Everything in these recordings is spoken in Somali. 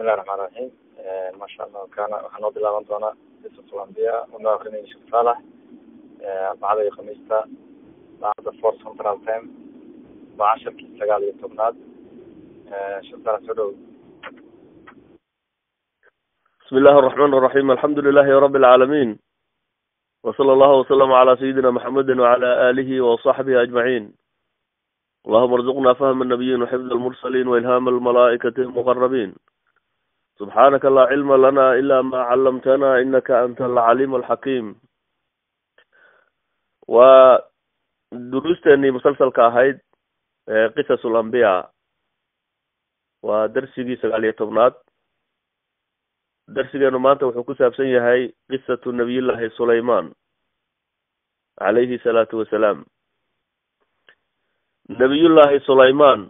bismillahi raxmaan raxiim maasha allah kana waxaa noo bilaaban doonaa qisatu lambiya unoo akrinay sheekh saalax arbacada iyo khamiista saacadda four central time waa casharkii sagaal iyo tobnaad sheekh saalax soo dhow بسم الله الرحمن الرحيم الحمد لله رب العالمين وصلى الله وسلم على سيدنا محمد وعلى آله وصحبه أجمعين اللهم ارزقنا فهم النبيين وحفظ المرسلين وإلهام الملائكة المقربين سبحانك لا علم لنا إلا ما علمتنا إنك أنت العليم الحكيم ودروستني مسلسل كاهيد قصص الأنبياء ودرسي سقالية تبنات darsigeenu maanta wuxuu ku saabsan yahay qisatu nabiyullaahi sulayman calayhi salaatu wasalaam nabiyullaahi sulayman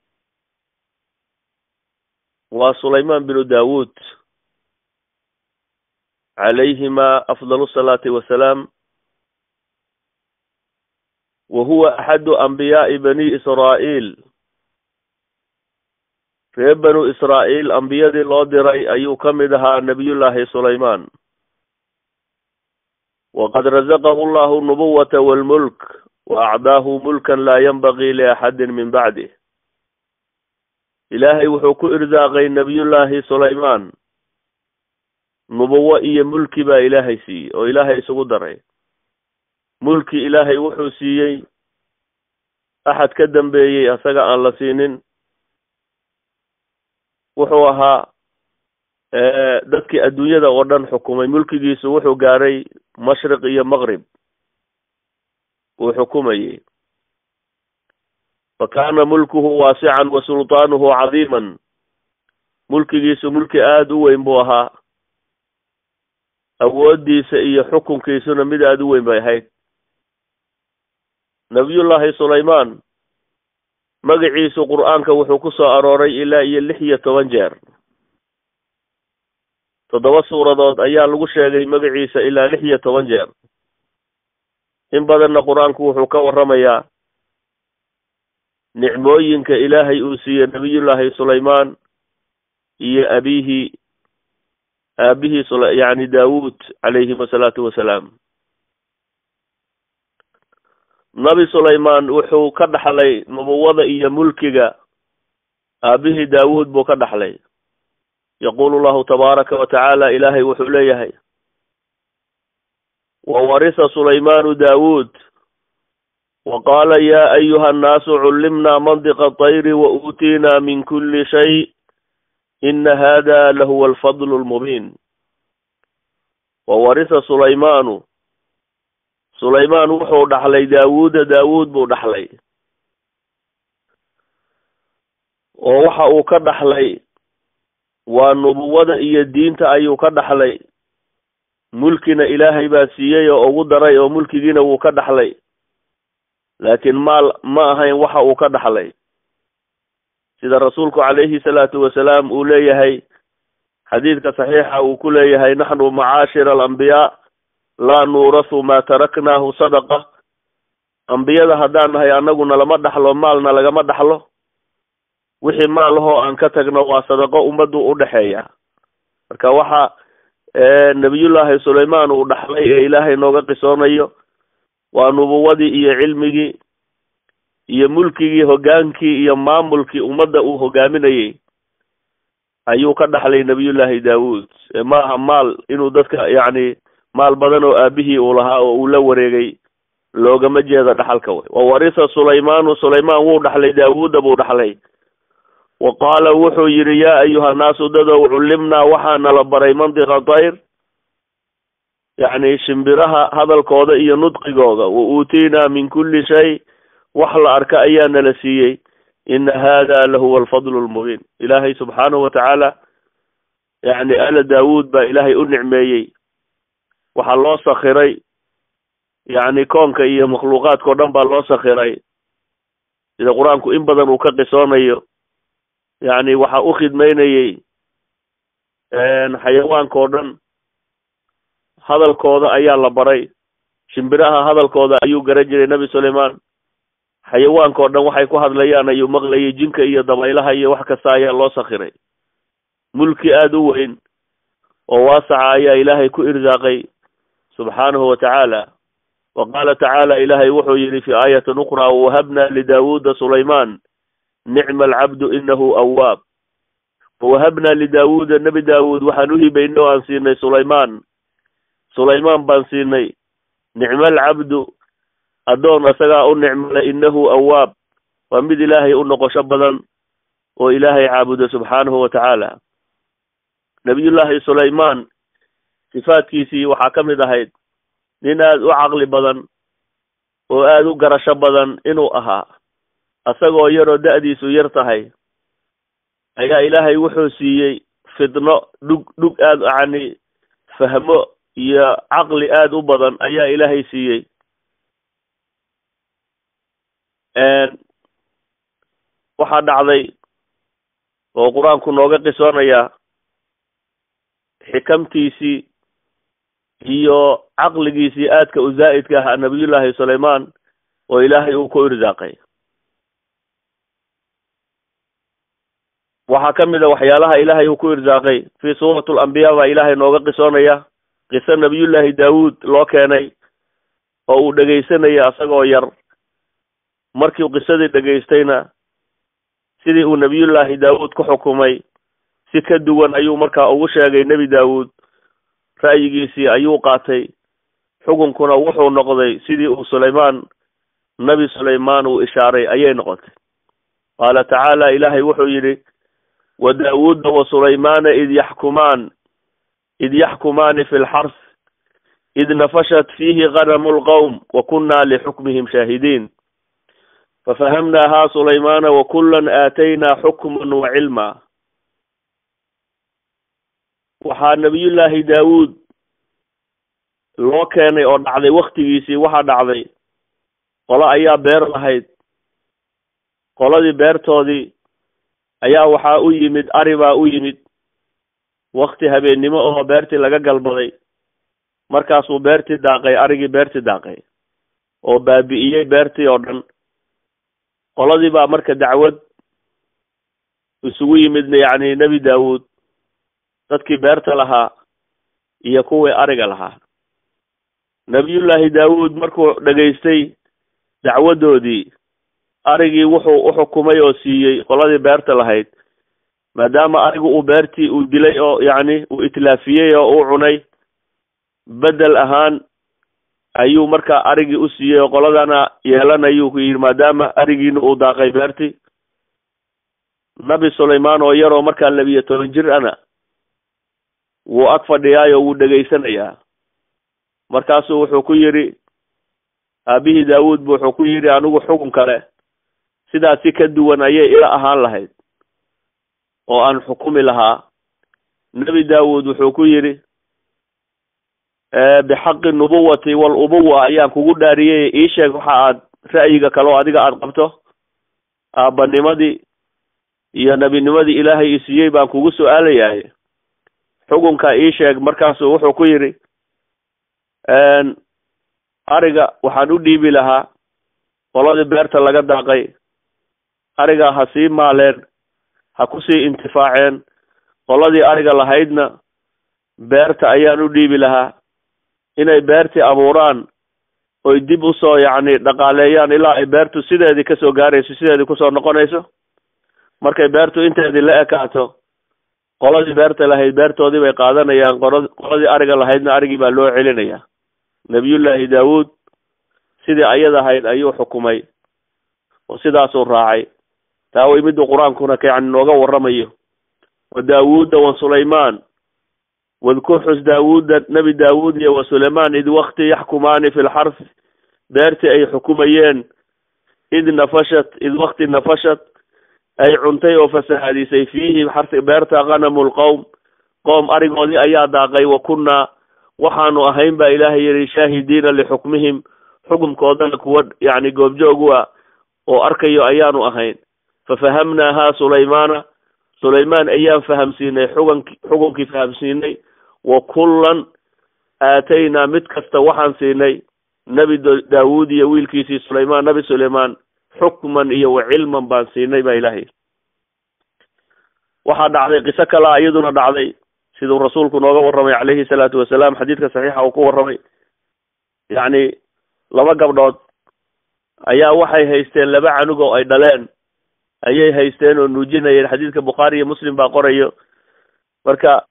waa sulayman binu daawuud calayhima afdalu salaati wasalaam wa huwa axadu anbiyaai bani israa'iil reer banu israa'iil ambiyadii loo diray ayuu ka mid ahaa nabiyullaahi sulayman waqad razaqahu allahu nubuwata walmulk wa acdaahu mulkan laa yanbagii liaxadin min bacdih ilaahay wuxuu ku irsaaqay nabiyullaahi sulayman nubuwo iyo mulki baa ilaahay siiyey oo ilaahay isugu daray mulki ilaahay wuxuu siiyey axad ka dambeeyey asaga aan la siinin wuxuu ahaa dadkii adduunyada oo dhan xukumay mulkigiisu wuxuu gaaray mashriq iyo maqrib uu xukumayey fa kaana mulkuhu waasican wa sultaanuhu cadiiman mulkigiisu mulki aada u weyn buu ahaa awooddiisa iyo xukunkiisuna mid aada u weyn bay ahayd nabiyullaahi sulayman magaciisu qur-aanka wuxuu ku soo arooray ilaa iyo lix iyo toban jeer toddoba suuradood ayaa lagu sheegay magaciisa ilaa lix iyo toban jeer in badanna qur-aanku wuxuu ka warramayaa nicmooyinka ilaahay uu siiyey nabiyullaahi sulayman iyo abihi aabihii sula yacni daawuud calayhim asalaatu wasalaam nabi sulayman wuxuu ka dhaxlay nubuwada iyo mulkiga aabihii daawuud buu ka dhaxlay yaqulu llahu tabaaraka wa tacaala ilaahay wuxuu leeyahay wa warisa sulaymanu daawuud wa qaala ya ayuha annaasu cullimna mandiqa tayri wa uutiina min kuli shay ina hada lahuwa alfadlu lmubiin wa warisa sulaymanu sulayman wuxuu dhaxlay daawuuda daawuud buu dhaxlay oo waxa uu ka dhaxlay waa nubuwada iyo diinta ayuu ka dhaxlay mulkina ilaahay baa siiyey oo ugu daray oo mulkigiina wuu ka dhaxlay laakiin maal ma ahayn waxa uu ka dhaxlay sida rasuulku calayhi salaatu wasalaam uu leeyahay xadiidka saxiixa uu ku leeyahay naxnu macaashira alambiyaa laa nuurasu maa taraknaahu sadaqa ambiyada haddaan nahay annaguna lama dhaxlo maalna lagama dhaxlo wixii maal ahoo aan ka tagno waa sadaqo ummaddu u dhexeeya marka waxa nabiyullaahi sulayman uu dhaxlay ee ilaahay nooga qisoonayo waa nubuwadii iyo cilmigii iyo mulkigii hoggaankii iyo maamulkii ummadda uu hogaaminayey ayuu ka dhaxlay nabiyullaahi daawuud maaha maal inuu dadka yacni maal badan oo aabihii uu lahaa oo uu la wareegay loogama jeeda dhaxalka way wa warisa sulaymanu sulayman wuu dhaxlay daawuuda buu dhaxlay wa qaala wuxuu yidhi yaa ayuha nnaasu dadow cullimnaa waxaa nala baray mandiqa tayr yacni shimbiraha hadalkooda iyo nudqigooda wa uutiinaa min kulli shay wax la arka ayaa nala siiyey ina hada lahuwa alfadlu lmubiin ilaahay subxaanahu watacaala yacni ala daawuud baa ilaahay u nicmeeyey waxaa loo sakiray yacni koonka iyo makhluuqaadkao dhan baa loo sakiray sida qur-aanku in badan uu ka qisoonayo yacni waxaa u khidmeynayey xayawaanka oo dhan hadalkooda ayaa la baray shimbiraha hadalkooda ayuu garan jiray nebi sulayman xayawaanka oo dhan waxay ku hadlayaan ayuu maqlayay jinka iyo dabaylaha iyo wax kasta ayaa loo sakiray mulki aada u weyn oo waasaca ayaa ilaahay ku irsaaqay subxaanahu wa tacaala wa qaala tacaala ilaahay wuxuu yidhi fi aayatin ukhraa wawahabna lidaawuuda sulaymaan nicma alcabdu inahu awaab wawahabna lidaawuuda nebi daawuud waxaan u hibaynay oo aan siinay sulaymaan sulaymaan baan siinay nicma alcabdu addoon isagaa u nicmale inahu awaab waa mid ilaahay u noqosho badan oo ilaahay caabudo subxaanahu wa tacaala nabiyullaahi sulaymaan sifaadkiisii waxaa ka mid ahayd nin aada u caqli badan oo aada u garasho badan inuu ahaa isagoo yaroo da-diisu yar tahay ayaa ilaahay wuxuu siiyey fidno dhug dhug aada yacni fahmo iyo caqli aada u badan ayaa ilaahay siiyey waxaa dhacday oo qur-aanku nooga qisoonayaa xikamtiisii iyo caqligiisii aadka u zaa'idka ahaa nabiyullaahi sulaymaan oo ilaahay uu ku irsaaqay waxaa ka mid a waxyaalaha ilaahay uu ku irsaaqay fii suurati alambiyaa baa ilaahay nooga qisoonaya qiso nabiyullaahi daawuud loo keenay oo uu dhegaysanaya isagoo yar markii qisadii dhegaystayna sidii uu nabiyullaahi daawuud ku xukumay si ka duwan ayuu markaa ugu sheegay nebi daawuud ra'yigiisii ayuu qaatay xukunkuna wuxuu noqday sidii uu sulaymaan nebi sulaymaan uu ishaaray ayay noqotay qaala tacaala ilaahay wuxuu yidhi wa daawuuda wa sulaymaana id yaxkumaan id yaxkumaani fi lxars id nafashat fiihi ganamu lqowm wa kunna lixukmihim shaahidiin fafahamnaaha sulaymaana wakulan aataynaa xukman wa cilma waxaa nabiyullaahi daawuud loo keenay oo dhacday waktigiisii waxaa dhacday qolo ayaa beer lahayd qoladii beertoodii ayaa waxaa u yimid ari baa u yimid wakti habeennimo oo beertii laga galbaday markaasuu beertii daaqay arigii beertii daaqay oo baabi'iyey beertii oo dhan qoladii baa marka dacwad isugu yimid yacni nebi daawuud dadkii beerta lahaa iyo kuwii ariga lahaa nebiyullaahi daawuud markuu dhegaystay dacwaddoodii arigii wuxuu u xukumay oo siiyey qoladii beerta lahayd maadaama arigu uu beertii uu dilay oo yacni uu itlaafiyey oo uu cunay bedel ahaan ayuu markaa arigii u siiyey oo qoladana yeelanayuu ku yidhi maadaama arigiina uu daaqay beertii nabi sulaymaan oo yaroo markaa labiyo toban jir ana wuu ag fadhiyaayoo wuu dhegaysanayaa markaasuu wuxuu ku yidhi aabihii daawuud bu wuxuu ku yidhi anigu xukun kale sidaasi ka duwan ayay ila ahaan lahayd oo aan xukumi lahaa nebi daawuud wuxuu ku yidhi bixaqi nubuwati walubuwa ayaan kugu dhaariyey ii sheeg waxa aad ra'yiga kaleo adiga aada qabto aabbanimadii iyo nebinimadii ilaahay isiiyey baan kugu su-aalayahay xukunka ii sheeg markaasuu wuxuu ku yidhi ariga waxaan u dhiibi lahaa qoladii beerta laga daaqay ariga ha sii maaleen ha kusii intifaaceen qoladii ariga lahaydna beerta ayaan u dhiibi lahaa inay beertii abuuraan oy dib usoo yacni dhaqaaleeyaan ilaa ay beertu sideedii kasoo gaarayso sideedii kusoo noqonayso markay beertu inteedii la ekaato qoladii beerta lahayd beertoodii bay qaadanayaan qora qoladii ariga lahaydna arigii baa loo celinaya nebiyullaahi daawuud sidii ayad ahayd ayuu xukumay oo sidaasuu raacay taa way miduu qur-aankuna ka yani nooga warramayo wa daawuuda wa sulaymaan wadkur xus daawuuda nebi daawuud iyo wa sulaymaan id wakti yaxkumaani fi lxarfi beertii ay xukumayeen id nafashat id wakti nafashat ay cuntay oo fasahaadisay fiihi xarsi beerta khanamu lqowm qoom arigoodii ayaa daaqay wa kunnaa waxaanu ahayn baa ilaahay yihi shaahidiina lixukmihim xukumkoodana kuwa yacni goobjoog ah oo arkayo ayaanu ahayn fafahamnaaha sulaymaana sulaymaan ayaan fahamsiinay xuganki xukunkii fahamsiinay wa kullan aataynaa mid kasta waxaan siinay nebi daawuud iyo wiilkiisii sulaymaan nebi sulaymaan xukman iyo wa cilman baan siinay baa ilaahay waxaa dhacday qiso kalea iyaduna dhacday siduu rasuulku nooga warramay calayhi salaatu wasalaam xadiidka saxiixa uu ku warramay yacni laba gabdhood ayaa waxay haysteen laba canug oo ay dhaleen ayay haysteen oo nuujinayeen xadiidka bukhaari iyo muslim baa qorayo marka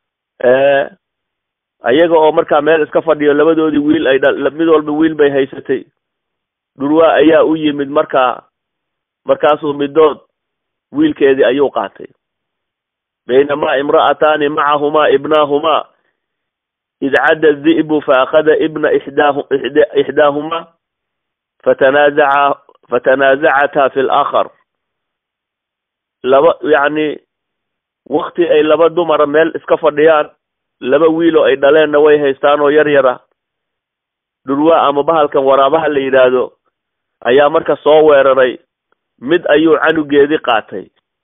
ayaga oo markaa meel iska fadhiyo labadoodii wiil ay dha mid walba wiil bay haysatay dhurwaa ayaa u yimid markaa markaasuu midood wiilkeedii ayuu qaatay baynamaa imra'ataani macahumaa ibnaahumaa id cadda di'bu faakada ibna ixdaahu ixdaahumaa fatanaazaca fatanaazacataa fi lakhar laba yacni wakti ay laba dumara meel iska fadhiyaan laba wiiloo ay dhaleenna way haystaan oo yar yara dhurwaa ama bahalkan waraabaha la yidhaahdo ayaa marka soo weeraray mid ayuu canugeedii qaatay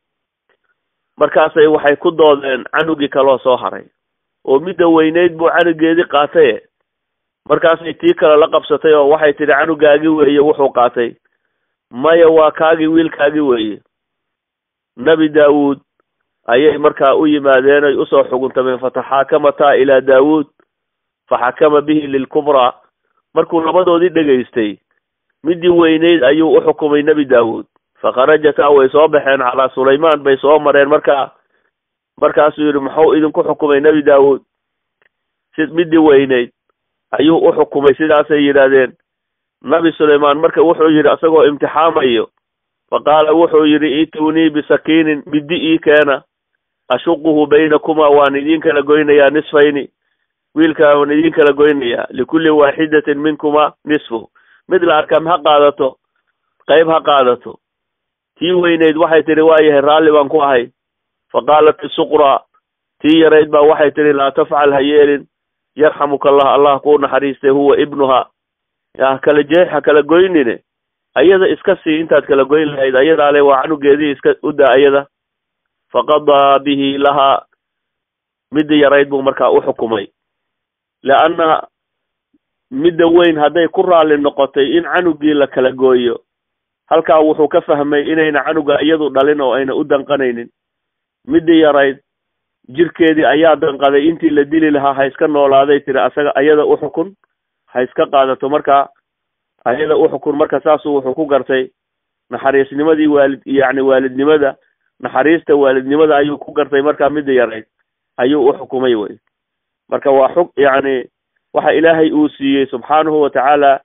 markaasay waxay ku doodeen canugii kaloo soo haray oo midda weyneyd buu canugeedii qaataye markaasay tii kale la qabsatay oo waxay tidhi canugaagi weeye wuxuu qaatay maya waa kaagii wiilkaagi weeye nebi daawuud ayay markaa u yimaadeen ay usoo xuguntameen fataxaakamataa ilaa daawuud faxakama bihi lilkubraa markuu labadoodii dhegaystay midii weyneyd ayuu u xukumay nebi daawuud fakharajataa way soo baxeen calaa sulaymaan bay soo mareen markaa markaasuu yidhi muxuu idinku xukumay nebi daawuud si midii weyneyd ayuu u xukumay sidaasay yidhaahdeen nabi sulaymaan marka wuxuu yidhi isagoo imtixaamayo fa qaala wuxuu yidhi itunii bisakiinin middi ii keena ashuquhu baynakumaa waan idiin kala goynayaa nisfayni wiilkaa waan idiin kala goynayaa likulli waaxidatin minkumaa nisfu mid la arkam ha qaadato qayb ha qaadato tii weyneyd waxay tidhi waayahay raalli baan ku ahay fa qaalat isuqraa tii yarayd baa waxay tidhi laa tafcal ha yeelin yarxamuka allah allah kuu naxariistay huwa ibnuha ya kala jeex ha kala goynine ayada iska sii intaad kala goyn lahayd ayadaale waa canugeedii iska u daa ayada faqadaa bihi lahaa midda yarayd buu markaa u xukumay leanna midda weyn hadday ku raalli noqotay in canugii la kala gooyo halkaa wuxuu ka fahmay inayna canuga iyadu dhalin oo ayna u danqanaynin middii yarayd jirkeedii ayaa danqaday intii la dili lahaa ha iska noolaaday tiri asaga ayada u xukun ha iska qaadato markaa ayada u xukun marka saasuu wuxuu ku gartay naxariisnimadii waalid yacni waalidnimada naxariista waalidnimada ayuu ku gartay markaa midda yarayd ayuu u xukumay wey marka waa xug yacni waxa ilaahay uu siiyey subxaanahu watacaala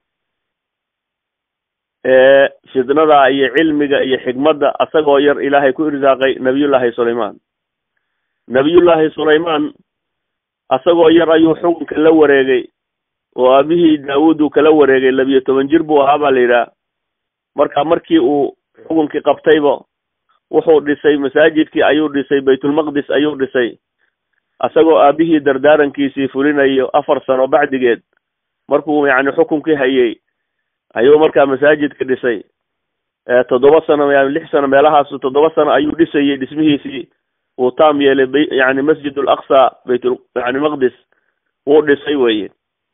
fidnada iyo cilmiga iyo xikmadda asagoo yar ilaahay ku irsaaqay nabiyullaahi sulaymaan nabiyullaahi sulaymaan asagoo yar ayuu xukunka la wareegay oo aabihii daawuud uu kala wareegay labiyo toban jir buu ahaa baa la yidhaha marka markii uu xukunkii qabtayba wuxuu dhisay masaajidkii ayuu dhisay baytulmaqdis ayuu dhisay asagoo aabihii dardaarankiisii fulinayo afar sano bacdigeed markuu yacni xukunkii hayay ayuu markaa masaajidka dhisay toddoba sano yani lix sano meelahaasu toddoba sano ayuu dhisayay dhismihiisii uu taam yeelay b yani masjid alaqsa baytul yani maqdis wuu dhisay weye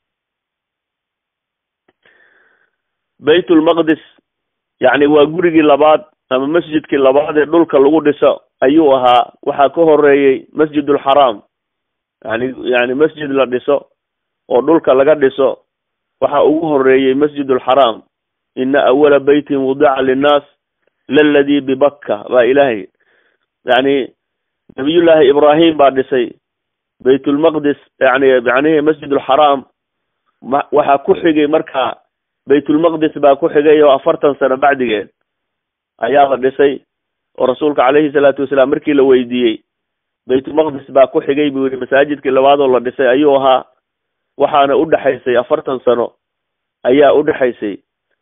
baytulmaqdis yacni waa gurigii labaad ama masjidkii labaad ee dhulka lagu dhiso ayuu ahaa waxaa ka horeeyey masjidulxaraam yani yani masjid la dhiso oo dhulka laga dhiso waxaa ugu horeeyey masjidulxaraam ina awala beytin wudica linnaas laladii bibakka baa ilaahay yani nabiyullaahi ibraahim baa dhisay baytulmaqdis yani yanihi masjidulxaraam waxaa ku xigay markaa baytulmaqdis baa ku xigay oo afartan sano bacdigeed ayaa la dhisay oo rasuulka calayhi salaatu wasalaam markii la weydiiyey baytulmaqdis baa ku xigay buu yihi masaajidkii labaadoo la dhisay ayuu ahaa waxaana udhexaysay afartan sano ayaa udhexaysay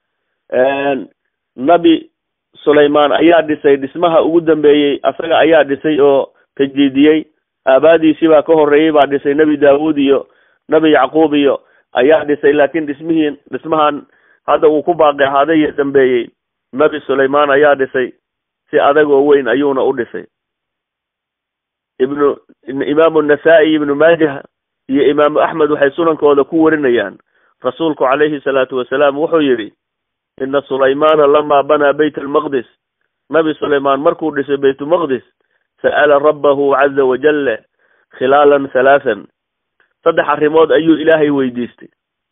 nabi sulaymaan ayaa dhisay dhismaha ugu dambeeyey asaga ayaa dhisay oo tajdiidiyey aabaadiisii baa ka horeeyey baa dhisay nebi daawuud iyo nebi yacquub iyo ayaa dhisay laakin dhismihii dhismahan hadda uu ku baaqi ahaaday iyo dambeeyey nebi sulaymaan ayaa dhisay si adag oo weyn ayuuna u dhisay ibnu imaamu nasaa-i ibnu maajah iyo imaamu axmed waxay sunankooda ku warinayaan rasuulku calayhi salaatu wasalaam wuxuu yidhi ina sulaymaana lamaa banaa bayt almaqdis nabi sulaymaan markuu dhisay baytulmaqdis sa'ala rabbahu caza wajalla khilaalan halaathan saddex arrimood ayuu ilaahay weydiistay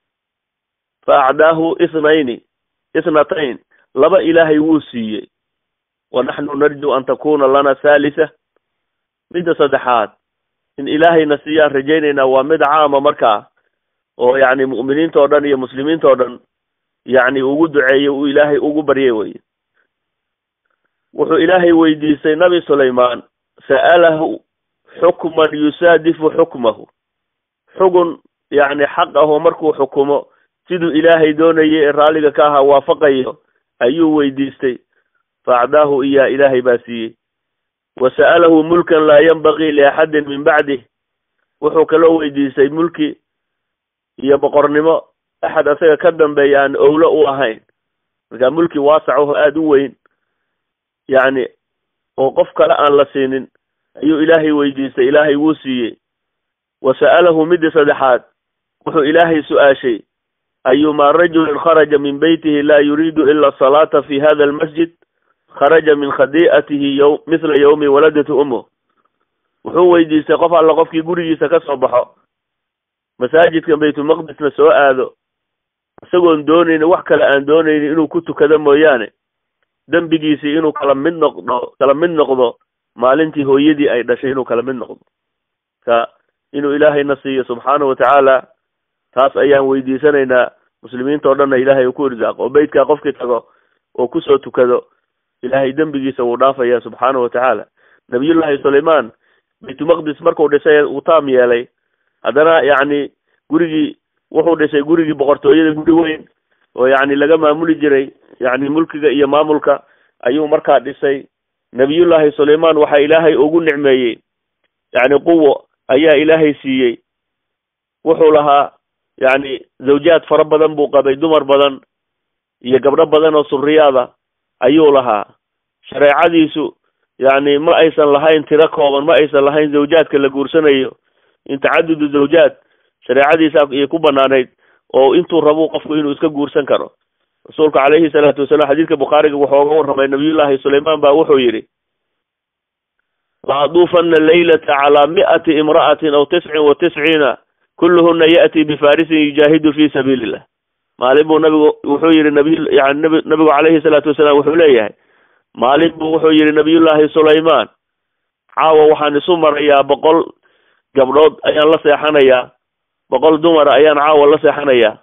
fa acdaahu ithnayni ithnatayn laba ilaahay wuu siiyey wa naxnu narju an takuna lana thalitha midda saddexaad in ilaahayna siiyaan rajaynaynaa waa mid caama markaa oo yacni mu'miniinta oo dhan iyo muslimiinta oo dhan yacni ugu duceeyey uu ilaahay ugu baryay weye wuxuu ilaahay weydiistay nabi sulaymaan sa'alahu xukman yusaadifu xukmahu xugun yacni xaq ahoo markuu xukumo siduu ilaahay doonayay ee raalliga ka ahaa waafaqayo ayuu weydiistay fa acdaahu iyaa ilaahay baa siiyey wa sa'alahu mulkan laa yanbagii liaxadin min bacdih wuxuu kaloo weydiistay mulki iyo boqornimo axad asaga ka dambeeya aan owlo u ahayn markaa mulki waasac oo aada u weyn yacni oo qof kale aan la siinin ayuu ilaahay weydiistay ilaahay wuu siiyey wa sa'alahu midii saddexaad wuxuu ilaahay su-aashay ayumaa rajulin kharaja min beytihi laa yuriidu ila asalaata fi hada almasjid kharaja min khadi'atihi y mithla yawmi waladatu umuh wuxuu weydiistay qof alla qofkii gurigiisa ka soo baxo masaajidkan baytulmaqdisna soo aado isagoon doonaynin wax kale aan doonaynin inuu ku tukado mooyaane dembigiisii inuu kala mid noqdo kala mid noqdo maalintii hooyadii ay dhashay inuu kala mid noqdo ka inuu ilaahayna siiyo subxaanahu watacaala taas ayaan weydiisanaynaa muslimiinta o dhanna ilaahay uu ku irsaaqo oo beytkaa qofkii tago oo kusoo tukado ilaahay dembigiisa wuu dhaafaya subxaanahu watacaala nabiyullaahi sulaymaan baytulmaqdis markuu dhisay uu taam yeelay haddana yacni gurigii wuxuu dhisay gurigii boqortooyada guri weyn oo yacni laga maamuli jiray yacni mulkiga iyo maamulka ayuu markaa dhisay nabiyullaahi sulaymaan waxaa ilaahay ugu nicmeeyey yacni quwo ayaa ilaahay siiyey wuxuu lahaa yacni zawjaad fara badan buu qabay dumar badan iyo gabdho badan oo suriyaada ayuu lahaa shareecadiisu yacni ma aysan lahayn tiro kooban ma aysan lahayn zawjaadka la guursanayo in tacadudu zawjaad shareecadiisa ayay ku banaanayd oo intuu rabuu qofku inuu iska guursan karo rasuulku calayhi salaatu wasalaam xadiidka bukhaariga wuxuu oga warramay nabiyullaahi sulaymaan baa wuxuu yidhi la aduufana laylata calaa mi'ati imra'atin aw tiscin wa tisciina kulluhuna ya'ti bifarisin yujaahidu fi sabiili illah maalin buu nabigu wuxuu yihi nabiy yani nabi nabigu calayhi salaatu wasalaam wuxuu leeyahay maalin buu wuxuu yihi nabiyullaahi sulaymaan caawa waxaan isu marayaa boqol gabdhood ayaan la seexanayaa boqol dumara ayaan caawa la seexanayaa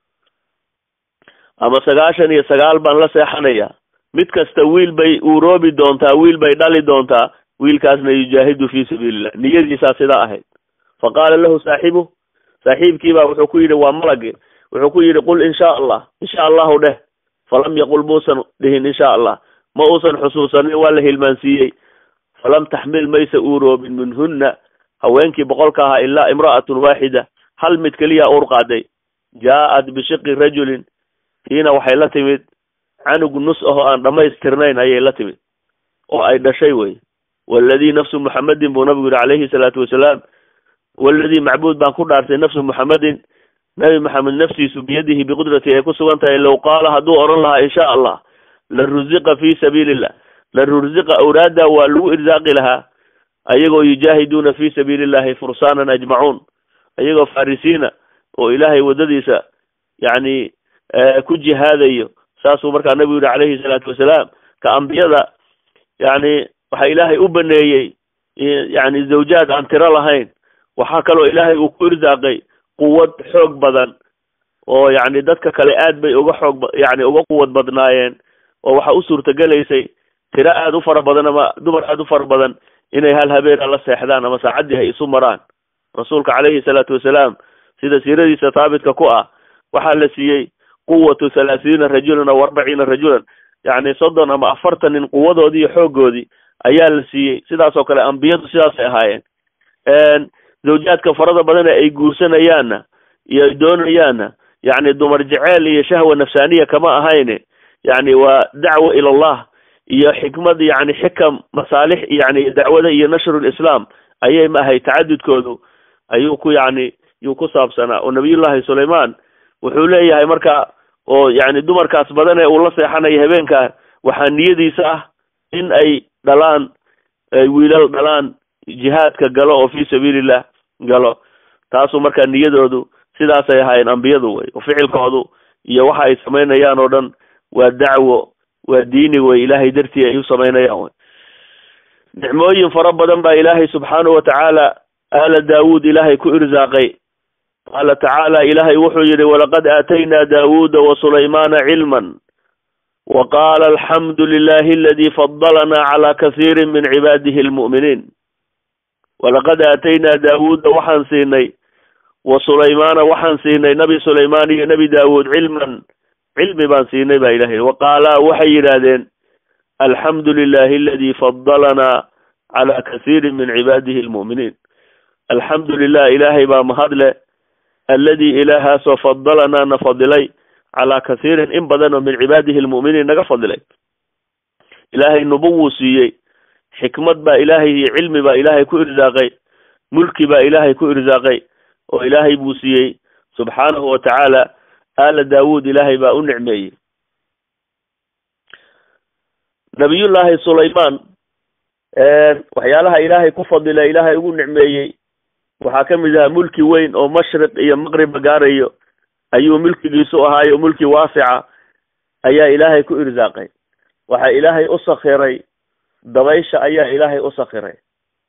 ama sagaashan iyo sagaal baan la seexanayaa mid kasta wiil bay uuroobi doontaa wiil bay dhali doontaa wiilkaasna yujaahidu fi sabiilillah niyadiisaa sidaa ahayd fa qaala lahu saaxibu saaxiibkiibaa wuxuu ku yidhi waa malagi wuxuu ku yidhi qul insha allah insha allahu dheh falam yaqul muusan dhihin insha allah ma uusan xusuusanin waa la hilmaansiiyey falam taxmil maysa uuroobin minhunna haweenkii boqolka ahaa ilaa imra'atun waaxida hal mid keliya uur qaaday jaa-at bishiqi rajulin tiina waxay la timid canug nus ahoo aan dhammaystirnayn ayay la timid oo ay dhashay wey waladii nafsu muxamedin buu nabigu yihi calayhi salaatu wasalaam waladii macbuud baan ku dhaartay nafsu muxamedin nabi maxamed naftiisu biyadihi biqudrati ay ku sugan tahay low qaala hadduu odhan lahaa insha allah la ruziqa fi sabiili illah la ruziqa awraada waa lagu irsaaqi lahaa ayagoo yujaahiduuna fi sabiili illahi fursaanan ajmacuun ayagoo farisiina oo ilaahay waddadiisa yacni ku jihaadayo saasuu markaa nabigu yihi calayhi salaatu wasalaam ka ambiyada yacni waxaa ilaahay u baneeyey yacni zawjaad aan tiro lahayn waxaa kaloo ilaahay uu ku irsaaqay quwad xoog badan oo yacni dadka kale aad bay uga xoog yacni uga quwad badnaayeen oo waxaa u suurtagelaysay tiro aada u fara badan ama dumar aada u fara badan inay hal habeena la seexdaan ama saacaddii hay isu maraan rasuulka calayhi salaatu wasalaam sida siiradiisa thaabitka ku ah waxaa la siiyey quwatu thalaathiina rajulan aw arbaciina rajulan yacni soddon ama afartan nin quwadoodii iyo xooggoodii ayaa la siiyey sidaas oo kale ambiyadu sidaasay ahaayeen zawjaadka farada badan ee ay guursanayaanna iyo ay doonayaanna yacni dumar jeceel iyo shahwa nafsaaniya kama ahayne yacni waa dacwa ila allah iyo xikmad yacni xikam masaalix yacni dacwada iyo nashrulislaam ayay ma ahay tacadudkoodu ayuu ku yacni yuu ku saabsanaa oo nabiyullaahi sulaymaan wuxuu leeyahay marka oo yacni dumarkaas badan ee uu la seexanayo habeenkaa waxaa niyadiisa ah in ay dhalaan ay wiilal dhalaan jihaadka galo oo fii sabiilillah galo taasuu markaa niyadoodu sidaasay ahaayeen ambiyadu wey oo ficilkoodu iyo waxa ay samaynayaan oo dhan waa dacwo waa diini wey ilaahay dartii ay u samaynayaan wey nicmooyin fara badan baa ilaahay subxaanahu watacaala aala daawuud ilaahay ku irsaaqay qaala tacaala ilaahay wuxuu yihi walaqad aataynaa daawuuda wa sulaymaana cilman wa qaala alxamdu lilahi aladi fadalanaa calaa kasiirin min cibaadihi almu'miniin walaqad aataynaa daawuuda waxaan siinay wa sulaymaana waxaan siinay nabi sulaymaan iyo nebi daawuud cilman cilmi baan siinay baa ilahay wa qaalaa waxay yidhaahdeen alxamdu lilahi aladi fadalanaa calaa kasiirin min cibaadihi almu'miniin alxamdu lilah ilaahay baa mahadle aladi ilaahaasoo fadalanaa na fadilay calaa kasiirin in badan oo min cibaadihi almu'miniin naga fadilay ilaahay nubuwuu siiyey xikmad baa ilaahay iyo cilmi baa ilaahay ku irsaaqay mulki baa ilaahay ku irsaaqay oo ilaahay buu siiyey subxaanahu wa tacaala aala daawuud ilaahay baa u nicmeeyey nabiyullaahi sulaymaan waxyaalaha ilaahay ku fadila ilaahay ugu nicmeeyey waxaa ka mid ahaa mulki weyn oo mashriq iyo maqribba gaarayo ayuu milkigiisu ahaayo mulki waasica ayaa ilaahay ku irsaaqay waxaa ilaahay u sakhiray dabaysha ayaa ilaahay u sakhiray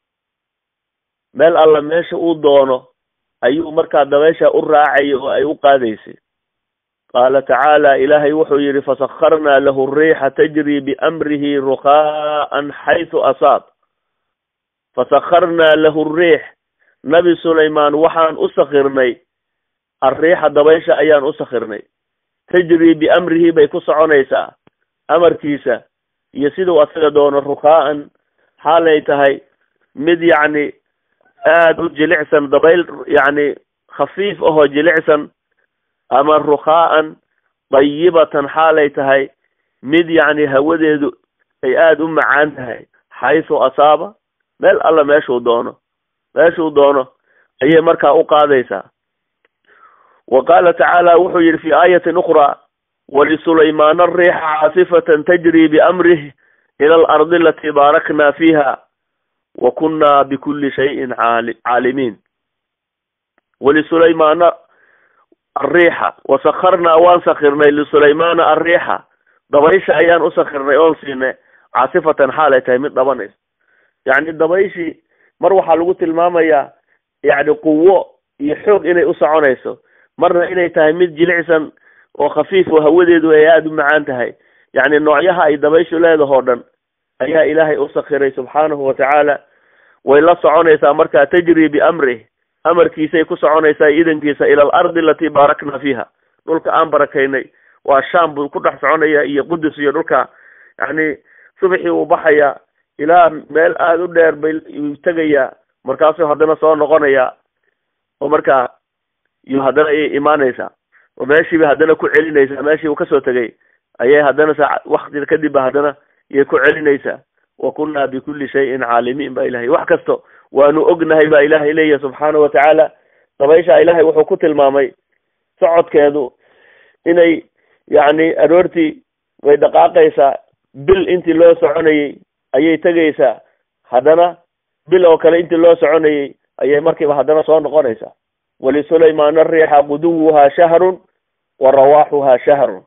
meel alla meesha uu doono ayuu markaa dabaysha u raacay oo ay u qaadaysay qaala tacaala ilaahay wuxuu yihi fasakharnaa lahu riixa tajri biamrihi rukaa'an xaysu asaab fasakharnaa lahu riix nabi sulaymaan waxaan u sakhirnay arriixa dabaysha ayaan u sakhirnay tajri biamrihi bay ku soconaysaa amarkiisa iyo siduu asaga doono rukaa'an xaalay tahay mid yacni aada u jilicsan dabayl yacni khafiif ahoo jilicsan ama rukaa'an dayibatan xaalay tahay mid yacni hawadeedu ay aada u macaan tahay xaysu asaaba meel alla meeshuu doono meeshuu doono ayay markaa u qaadaysaa wa qaala tacaala wuxuu yihi fi aayatin ukhraa wlisulaymaana ariixa caasifatan tajri biamrih ila alardi alatii baarakna fiiha wa kunna bikuli shayin caalimiin wlisulaymaana ariixa wasakharnaa waan sakirnay lisulaymaana ariixa dabaysha ayaan u sakirnay oon siinay caasifatan xaalay tahay mid dhabanaysa yacni dabayshii mar waxaa lagu tilmaamayaa yacni quwo iyo xoog inay u soconayso marna inay tahay mid jilicsan oo khafiif oo hawadeedu ay aada u macaan tahay yacni noocyaha ay dabayshu leedahoo dhan ayaa ilaahay u sakiray subxaanahu watacaala way la soconaysaa markaa tajri biamrih amarkiisay ku soconaysaa idankiisa ila alardi alatii baarakna fiiha dhulka aan barakaynay waa sham buu ku dhex soconaya iyo qudus iyo dhulka yacni subaxii uu baxayaa ilaa meel aada u dheer bay uu tegayaa markaasuu haddana soo noqonayaa oo markaa iyo haddana ayay imaanaysaa oo meeshiiba haddana ku celinaysaa meeshii uu kasoo tegay ayay haddana saa wakti kadibba haddana iyay ku celinaysaa wa kunnaa bikulli shayin caalimiin ba ilahay wax kasto waanu ognahay baa ilaahay leeyahay subxaanahu watacaala dabaysha ilaahay wuxuu ku tilmaamay socodkeedu inay yacni aroortii way dhaqaaqaysaa bil intii loo soconayey ayay tegaysaa haddana bil oo kale intii loo soconayey ayay markiiba haddana soo noqonaysaa wlisulaymaana riixa guduwuhaa shahrun wa rawaaxuhaa shahrun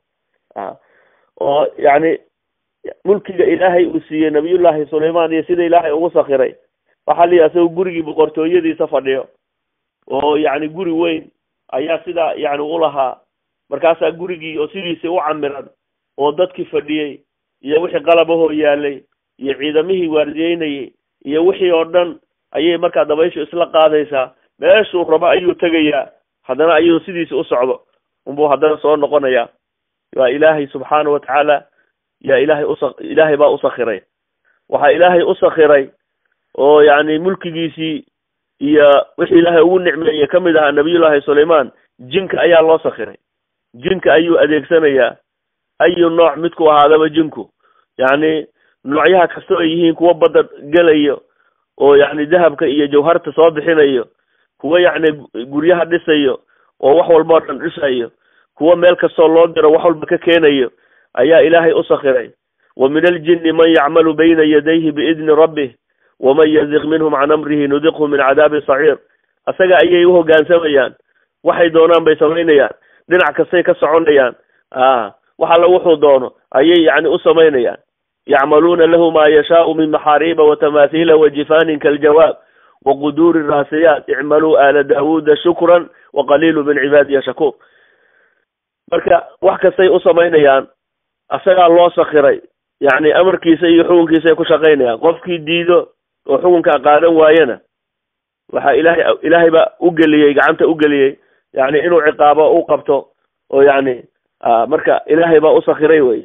oo yacni mulkiga ilaahay uu siiyey nabiyullaahi sulaymaan iyo sida ilaahay ugu sakiray waxaa lihi asagoo gurigii boqortooyadiisa fadhiyo oo yacni guri weyn ayaa sidaa yacni ulahaa markaasaa gurigii oo sidiisii u camiran oo dadkii fadhiyey iyo wixii qalabahoo yaalay iyo ciidamihii waardiyeynayay iyo wixii oo dhan ayay markaa dabayshu isla qaadaysaa meeshuu rabo ayuu tegayaa haddana ayuu sidiisi u socdo unbuu haddana soo noqonayaa waa ilaahay subxaana watacaala yaa ilaahay usa ilaahay baa u sakiray waxaa ilaahay u sakiray oo yacni mulkigiisii iyo wixii ilaahay ugu nicmeeyey kamid ahaa nabiyullaahi sulaymaan jinka ayaa loo sakiray jinka ayuu adeegsanayaa ayu nooc midku ahaadaba jinku yacni noocyaha kastoo ay yihiin kuwa badda gelayo oo yacni dahabka iyo jawharta soo bixinayo kuwa yacni guryaha dhisayo oo wax walba o dhan dhisayo kuwa meel kastoo loo diro wax walba ka keenayo ayaa ilaahay u sakiray wa min aljinni man yacmalu bayna yadayhi biidni rabbih waman yaziq minhum can amrihi nudiqhu min cadaabi saciir asaga ayay u hoggaansamayaan waxay doonaan bay samaynayaan dhinac kastay ka soconayaan a wax alla wuxuu doono ayay yani u samaynayaan yacmaluuna lahu ma yashaau min maxaariiba watamaathiila wajifaanin kaljawaab waquduuri raasiyaat icmaluu aala daawuuda shukran waqaliilu min cibaadiya shakuur marka wax kastay u samaynayaan asagaa loo sakiray yani amarkiisa iyo xukunkiisaay ku shaqaynayaan qofkii diido oo xukunkaa qaadan waayana waxaa ilahay ilaahay baa u geliyey gacanta u geliyey yani inuu ciqaabo u qabto oo yani marka ilaahay baa u sakiray wey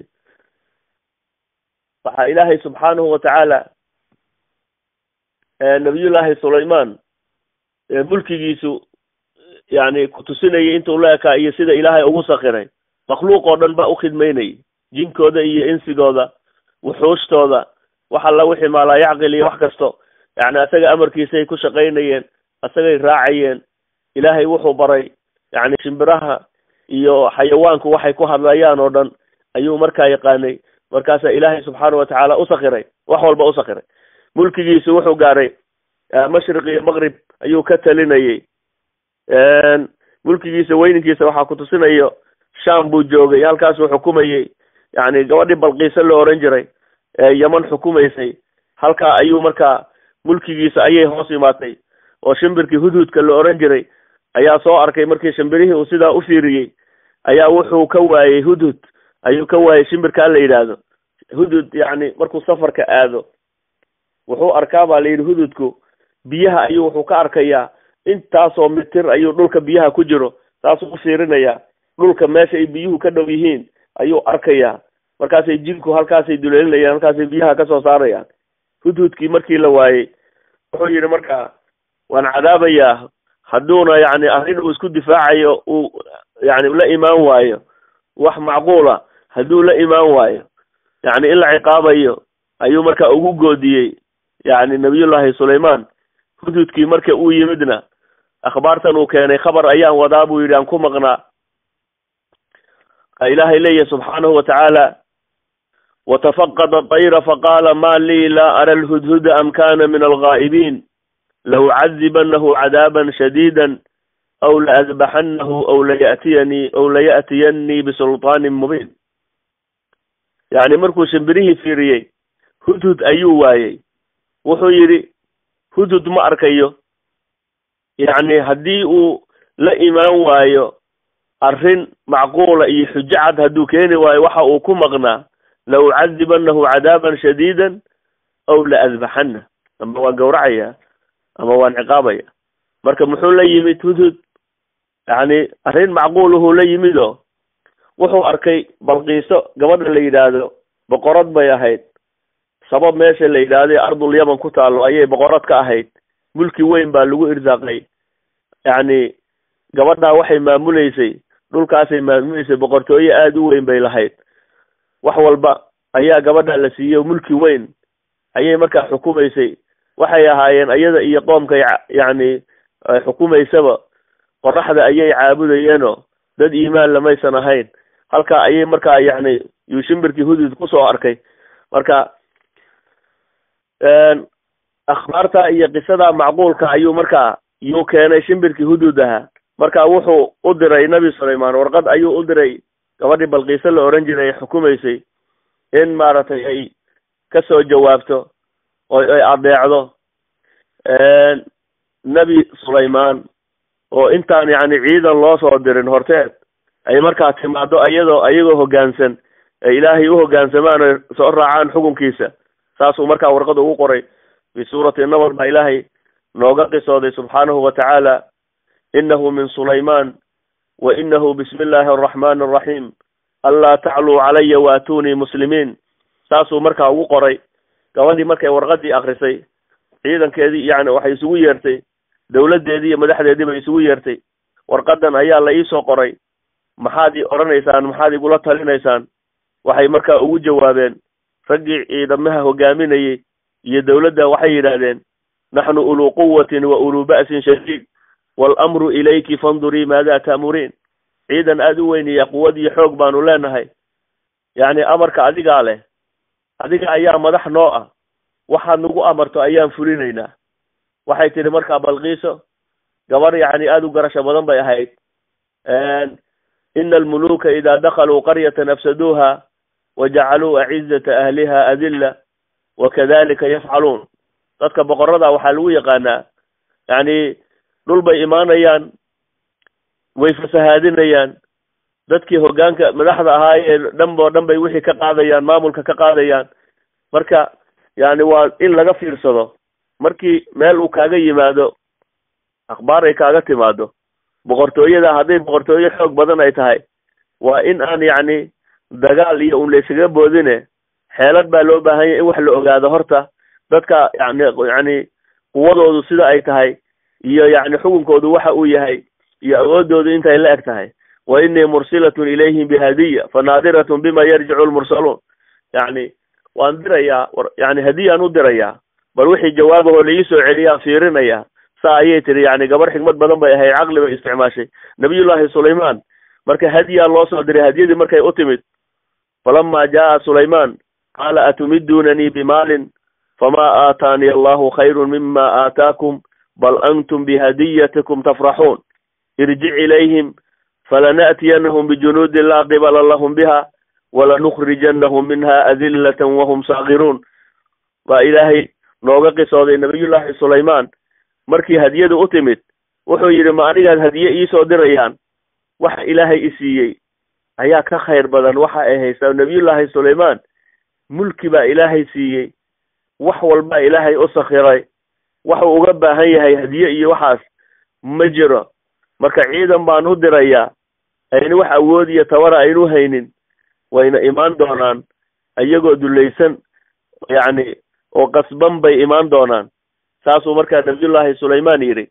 waxaa ilaahay subxaanahu watacaala nabiyullaahi sulayman mulkigiisu yani kutusinayay intuu la ekaa iyo sida ilaahay ugu sakiray makhluuq oo dhan baa u khidmaynayay jinkooda iyo insigooda wuxuushtooda wax alla wixii maalaa yacqil iyo wax kasto yani asaga amarkiisay ku shaqaynayeen asagay raacayeen ilaahay wuxuu baray yani shimbiraha iyo xayawaanku waxay ku hadlayaan oo dhan ayuu markaa yaqaanay markaasaa ilaahay subxaana watacaala u sakiray wax walba u sakiray mulkigiisu wuxuu gaaray mashriq iyo maqrib ayuu ka talinayay mulkigiisa weyninkiisa waxaa kutusinayo sham buu joogay halkaasuu xukumayey yani gabadhii balqiise la oran jiray ee yeman xukumaysay halkaa ayuu markaa mulkigiisa ayay hoos imaatay oo shimbirkii hudhudka la oran jiray ayaa soo arkay markii shimbirihii uu sidaa u fiiriyey ayaa wuxuu ka waayey hudhud ayuu ka waayey shimbirkaa la yidhaahdo hudhud yani markuu safarka aado wuxuu arkaa baa la yidhi hudhudku biyaha ayuu wuxuu ka arkayaa intaasoo mitir ayuu dhulka biyaha ku jiro saasuu u fiirinayaa dhulka meesha ay biyuhu ka dhow yihiin ayuu arkayaa markaasay jinku halkaasay duleelinayaan halkaasay biyaha kasoo saarayaan hudhudkii markii la waayey wuxuu yidhi marka waan cadaabayaa hadduuna yani arrin uu isku difaacayo uu yani la imaan waayo wax macquula hadduu la imaan waayo yani in la ciqaabayo ayuu marka ugu goodiyey yani nabiyullaahi sulayman hudhudkii marka uu yimidna akhbaartan uu keenay khabar ayaan wadaa buu yidhi aan ku maqnaa ilaahay leeyahy subxaanahu watacaala watafaqada dayra faqaala ma lii laa ara alhudhuda am kana min alghaa'ibiin laucadibanahu cadaaban shadiida aw laadbaxanahu aw layatiyanii aw laya'tiyanii bisulطaanin mubiin yani markuu shimbirihii fiiriyey hudhud ayuu waayey wuxuu yidhi hudhud ma arkayo yacni haddii uu la imaan waayo arrin macquula iyo xujo cad hadduu keeni waayo waxa uu ku maqnaa la ucadibanahu cadaaban shadiidan aw la adbaxana ama waan gawracaya ama waan ciqaabaya marka muxuu la yimid hudhud yacni arrin macquuluhu la yimid oo wuxuu arkay balqiiso gabadha la yidhaahdo boqorad bay ahayd sabab meesha la yidhaahday ardul yaman ku taalo ayay boqorad ka ahayd mulki weyn baa lagu irsaaqay yacni gabadhaa waxay maamuleysay dhulkaasay maamuleysay boqortooye aada u weyn bay lahayd wax walba ayaa gabadha la siiyey mulki weyn ayay markaa xukumaysay waxay ahaayeen iyada iyo qoomkay yacni xukumaysaba qoraxda ayay caabudayeenoo dad iimaan lamaysan ahayn halkaa ayay markaa yacni yuu shimbirkii hudud kusoo arkay marka akhbaarta iyo qisada macquulka ayuu markaa yuu keenay shimbirkii hudud ahaa marka wuxuu u diray nabi sulayman warqad ayuu u diray gabadhii balqiise la oran jiray ay xukumaysay in maaragtay ay kasoo jawaabto oo ay adeecdo nebi sulayman oo intaan yacni ciidan loo soo dirin horteed ay markaa timaado ayadoo ayagoo hoggaansan ay ilaahay u hoggaansamaan oy soo raacaan xukunkiisa saasuu markaa warqada ugu qoray fi suurati nabar baa ilaahay nooga qisooday subxaanahu watacaala inahu min sulayman wa inahu bismi illaahi araxmani araxiim anlaa tacluu calaya waatunii muslimiin saasuu markaa ugu qoray gabadhii markay warqadii akrisay ciidankeedii yani waxay isugu yeertay dawladdeedii iyo madaxdeedii bay isugu yeertay warqadan ayaa la iisoo qoray maxaad i odhanaysaan maxaad igula talinaysaan waxay markaa ugu jawaabeen raggii ciidamaha hogaaminayey iyo dawladda waxay yidhaahdeen naxnu uluu quwatin wa uluu ba'sin shadiid waalamru ilayki fandurii maada ta'muriin ciidan aada u weyn iyo quwad iyo xoog baanu leenahay yacni amarka adigaa leh adiga ayaa madax noo ah waxaad nagu amarto ayaan fulinaynaa waxay tidhi markaa balqiiso gabar yacni aada u garasho badan bay ahayd ina almuluka ida dakaluu qaryatan afsaduuha wajacaluu acizata ahliha adilla wakadalika yafcaluun dadka boqorada waxaa lagu yaqaanaa yacni dhul bay imaanayaan way fasahaadinayaan dadkii hoggaanka madaxda ahaa ee dhanba o dhan bay wixii ka qaadayaan maamulka ka qaadayaan marka yani waa in laga fiirsado markii meel uu kaaga yimaado akhbaar ay kaaga timaado boqortooyada hadday boqortooyo xoog badan ay tahay waa in aan yacni dagaal iyo un laysaga boodine xeelad baa loo baahan yahy in wax la ogaado horta dadka yani yani quwadoodu sida ay tahay iyo yacni xukunkoodu waxa uu yahay iyo awoodoodu intay la eg tahay wa inii mursilatun ilayhim bihadiya fanaadiratun bima yarjicu lmursaluun yacni waan dirayaa yani hadiyaan u dirayaa bal wixii jawaabahoo la iisoo celiyaan fiirinaya saa ayay tiri yani gabar xikmad badan bay ahayd caqli bay isticmaashay nabiyullahi sulayman marka hadiyaa loo soo diray hadiyadii markay u timid falama jaa sulayman qaala atumidunanii bimaalin fama aataani allahu khayru mima aataakum bal antum bihadiyatikum tafraxuun irjic ilayhim falana'tiyanahum bijunuudin laa qibala lahum biha walanukhrijanahum minha adillatan wahum saagiruun baa ilaahay nooga qisooday nabiyullahi sulayman markii hadiyadu u timid wuxuu yidhi ma anigaad hadiye iisoo dirayaan waxa ilaahay i siiyey ayaa ka khayr badan waxa ay haystaa nabiyullahi sulayman mulki baa ilaahay siiyey wax walbaa ilaahay u sakhiray waxuu uga baahan yahay hadiye iyo waxaas ma jiro marka ciidan baan u dirayaa ayna wax awood iyo tabara aynu haynin wayna imaan doonaan iyagoo dulaysan yacni oo qasban bay imaan doonaan saasuu markaa nabiyullahi sulayman yidhi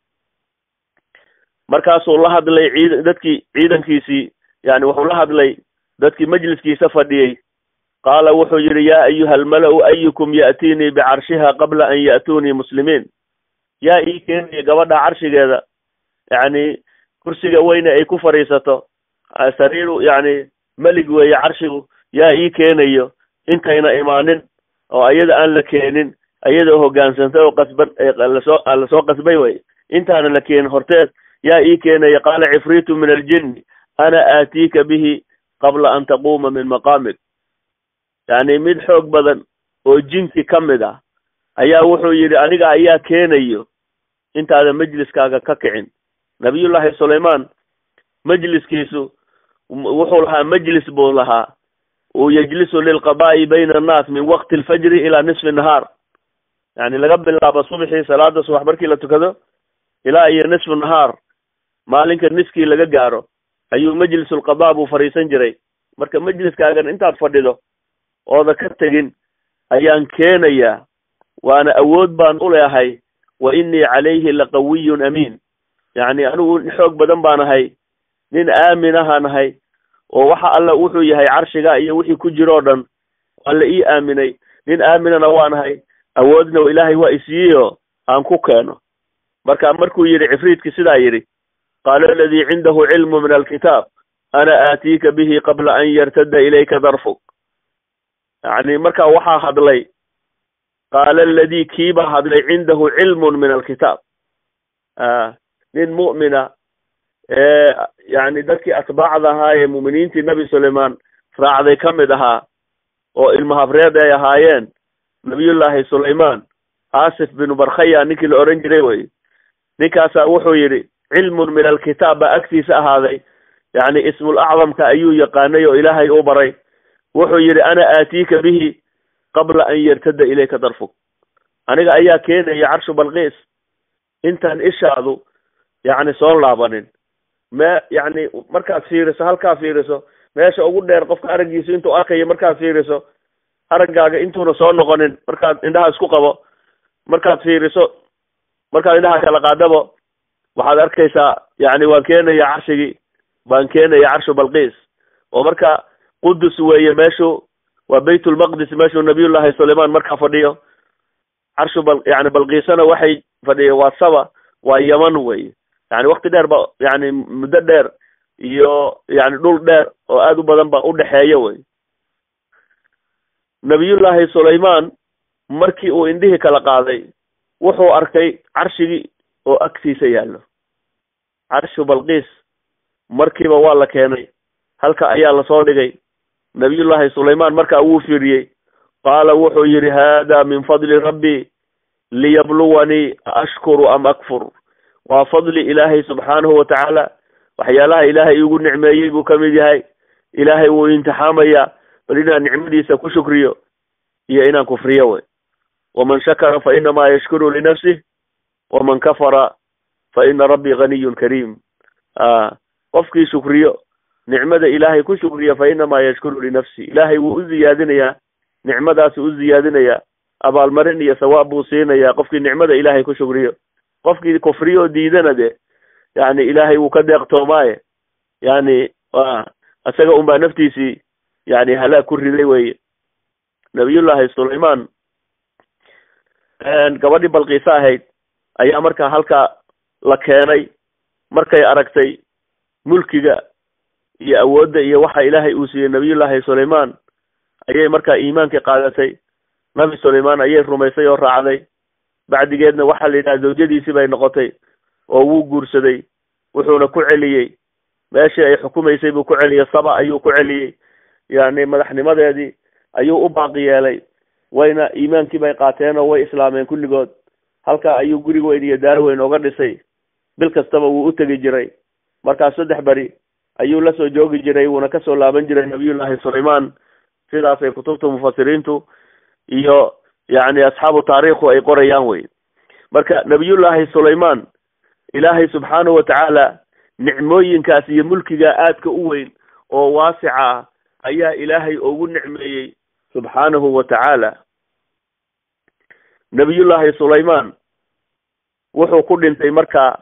markaasuu la hadlay ciid dadkii ciidankiisii yani wuxuu la hadlay dadkii majliskiisa fadhiyey qaala wuxuu yidhi yaa ayuha almala-u ayukum ya'tiinii bicarshiha qabla an ya'tuunii muslimiin yaa ii keenaya gabadha carshigeeda yacni kursiga weyne ay ku fadhiisato sariiru yacni melig weeye carshigu yaa ii keenayo intayna imaanin oo ayada aan la keenin ayadoo hoggaansantay oo qasban lasoo lasoo qasbay way intaana la keenin horteed yaa ii keenaya qaala cifriitu min aljinni ana aatiika bihi qabla an taquuma min maqaamik yacni mid xoog badan oo jinki ka mid ah ayaa wuxuu yidhi aniga ayaa keenayo intaada majliskaaga ka kicin nabiyullahi sulayman majliskiisu wuxuu lahaa majlis buu lahaa uu yajlisu lilqadaa'i bayna annaas min waqti alfajri ilaa nisfi nahaar yani laga bilaabo subxii salaada subax markii la tukado ilaa iyo nisfu nahaar maalinka niskii laga gaaro ayuu majlisulqadaa buu fadhiisan jiray marka majliskaagan intaad fadhido ooda ka tegin ayaan keenayaa waana awood baan u leehay wa innii calayhi laqawiyun amiin yacni anigu xoog badan baan ahay nin aamin ahaan ahay oo waxa alla wuxuu yahay carshiga iyo wixii ku jiro o dhan waa la ii aaminay nin aaminana waan ahay awoodna ilaahay waa isiiyeyo aan ku keeno marka markuu yidhi cifriidki sidaa yidhi qaala aladii cindahu cilmu min alkitaab ana aatiika bihi qabla an yartada ilayka darfuk yacni marka waxaa hadlay qaala aladii kiibaa hadlay cindahu cilmun min alkitaab nin mu'mina ee yani dadkii atbaacda ahaa ee mu'miniintii nebi sulayman raacday ka mid ahaa oo ilmahabreed ay ahaayeen nabiyullahi sulayman asif binu barkhaya ninkii la oran jiray wey ninkaasaa wuxuu yidhi cilmun min alkitaab baa agtiisa ahaaday yacni ismul acdamka ayuu yaqaanay oo ilaahay u baray wuxuu yidhi ana aatiika bihi qabla an yartada ilayka darfuk aniga ayaa keenaya carshu balqiis intaan ishaadu yacni soo laabanin me yacni markaad fiiriso halkaa fiiriso meesha ugu dheer qofka araggiisu intuu arkayo markaad fiiriso araggaaga intuuna soo noqonin markaad indhaha isku qabo markaad fiiriso markaad indhaha kala qaadabo waxaad arkaysaa yacni waan keenaya carshigii baan keenaya carshu balqiis oo marka qudus weeye meeshu waa baytulmaqdis meeshuu nabiyullahi sulayman markaa fadhiyo carshu bal yani balqiisana waxay fadhiya waa saba waa yaman weye yani wakti dheer ba yani muddo dheer iyo yani dhul dheer oo aada u badan ba udhexeeya wey nabiyullahi sulayman markii uu indhihii kala qaaday wuxuu arkay carshigii oo agtiisa yaallo carshu balqiis markiiba waa la keenay halka ayaa lasoo dhigay nabiyullaahi sulaymaan markaa wuu fiiriyey qaala wuxuu yidhi haada min fadli rabbii liyabluwanii ashkuru am akfur waa fadli ilaahay subxaanahu watacaala waxyaalaha ilaahay iigu nicmeeyey buu ka mid yahay ilaahay wuu imtixaamayaa bal inaan nicmadiisa ku shukriyo iyo inaan kufriyo wey waman shakara fa inamaa yashkuru linafsih waman kafara fa ina rabbii ganiyun kariim qofkii shukriyo nicmada ilaahay ku shukriya fa inamaa yashkuru linafsi ilaahay wuu u ziyaadinayaa nicmadaasuu u ziyaadinayaa abaalmarin iyo sawaab buu siinayaa qofkii nicmada ilaahay ku shukriyo qofkii kufriyo diidana de yani ilaahay wuu ka deeqtoomaaye yani isaga unbaa naftiisii yani halaag ku riday weye nabiyullaahi sulaymaan gabadhii balqiise ahayd ayaa markaa halkaa la keenay markay aragtay mulkiga iyo awoodda iyo waxa ilaahay uu siiyey nabiyullaahi sulaymaan ayay markaa iimaankii qaadatay nabi sulaymaan ayay rumaysay oo raacday bacdigeedna waxaa la yidhaha zawjadiisii bay noqotay oo wuu guursaday wuxuuna ku celiyey meeshii ay xukumaysay buu ku celiyey saba ayuu ku celiyey yani madaxnimadeedii ayuu u baaqi yeelay wayna iimaankii bay qaateen oo way islaameen kulligood halkaa ayuu guri weyn iyo daar weyn oga dhisay bil kastaba wuu u tegi jiray markaas saddex beri ayuu la soo joogi jiray wuuna kasoo laaban jiray nabiyullaahi sulaymaan sidaasay kutubta mufasiriintu iyo yani asxaabu taariikhu ay qorayaan wey marka nabiyullaahi sulaymaan ilaahay subxaanahu watacaala nicmooyinkaas iyo mulkiga aadka u weyn oo waasica ah ayaa ilaahay ugu nicmeeyey subxaanahu wa tacaala nabiyullaahi sulaymaan wuxuu ku dhintay marka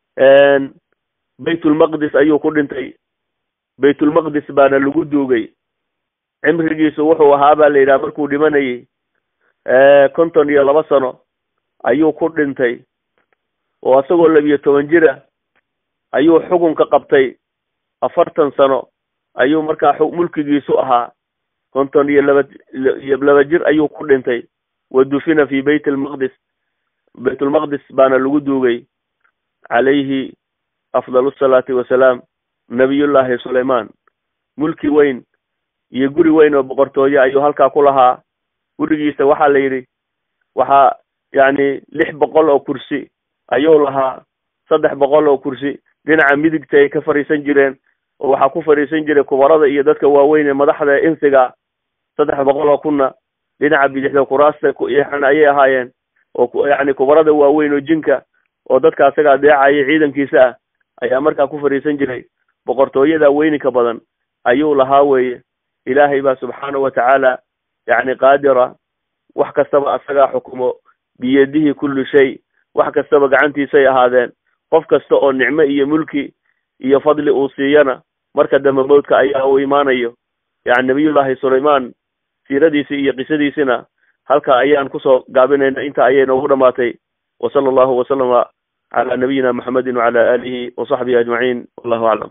baytulmaqdis ayuu ku dhintay baytulmaqdis baana lagu duugay cimrigiisu wuxuu ahaa baa la yidhaha markuu dhimanayey konton iyo laba sano ayuu ku dhintay oo isagoo labiyo toban jira ayuu xukunka qabtay afartan sano ayuu markaa mulkigiisu ahaa konton iyo laba iyo laba jir ayuu ku dhintay wa dufina fi bayt lmaqdis baytulmaqdis baana lagu duugay calayhi afdal asalaati wasalaam nabiyullaahi sulaymaan mulki weyn iyo guri weyn oo boqortooye ayuu halkaa ku lahaa gurigiisa waxaa la yidhi waxaa yani lix boqol oo kursi ayuu lahaa saddex boqol oo kursi dhinaca midigta ay ka fadhiisan jireen oo waxaa ku fadhiisan jiray kubarada iyo dadka waaweyn ee madaxda insiga saddex boqol oo kunna dhinaca bidixda kuraasta ayay ahaayeen oo yani kubarada waaweyn oo jinka oo dadka asaga adeecaya ciidankiisa ah ayaa markaa ku fadhiisan jiray boqortooyada weyninka badan ayuu lahaa weeye ilaahay baa subxaanahu watacaala yani qaadira wax kastaba asagaa xukumo biyadihi kulli shay wax kastaba gacantiisay ahaadeen qof kasta oo nicmo iyo mulki iyo fadli uu siiyana marka dambe mawdka ayaa uu imaanayo yani nabiyullaahi sulaymaan siiradiisii iyo qisadiisina halka ayaan kusoo gaabinayna inta ayay noogu dhamaatay wa sala allahu wasalama cala nabiyina maxamedin wacala alihi wasaxbihi ajmaciin wallahu aclam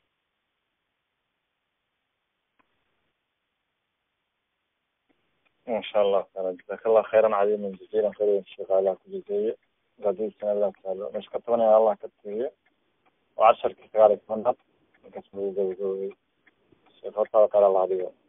ما شاء الله تعالى جزاك الله خيرا عظيما جزيلا خير الشيخ على كل شيء قديسنا الله تعالى مش كتبنا الله كتبه وعشر كتاب كمان كتبه الشيخ قال الله عليه